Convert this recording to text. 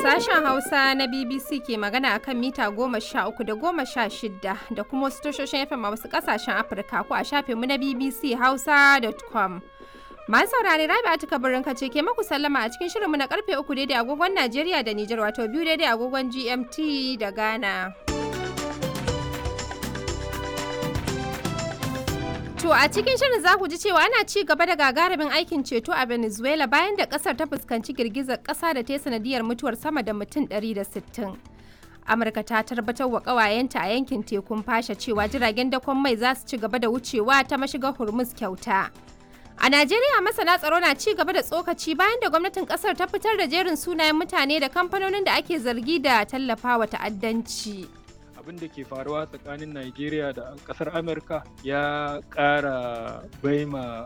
Sashen Hausa na BBC ke magana a kan mita goma sha uku da goma sha shida da kuma wasu tashoshin FM a wasu ƙasashen Afirka ko a shafinmu na BBC Hausa.com. Masu saurare Rabi'atu Kabirin ce ke maku sallama a cikin shirinmu na karfe uku daidai agogon Najeriya da Nijar wato biyu daidai agogon GMT da Ghana. To a cikin shirin za ku ji cewa ana ci gaba da gagarumin aikin ceto a Venezuela bayan da kasar ta fuskanci girgizar kasa da ta sanadiyar mutuwar sama da mutum 160. Amurka ta tabbatar wa ƙawayenta a yankin tekun fasha cewa jiragen dakon mai za su ci gaba da wucewa ta mashigar Hormuz kyauta. A Najeriya masana tsaro na ci gaba da tsokaci bayan da gwamnatin kasar ta fitar da jerin sunayen mutane da kamfanonin da ake zargi da tallafawa ta'addanci. abin da ke faruwa tsakanin Najeriya da kasar Amurka ya ƙara baima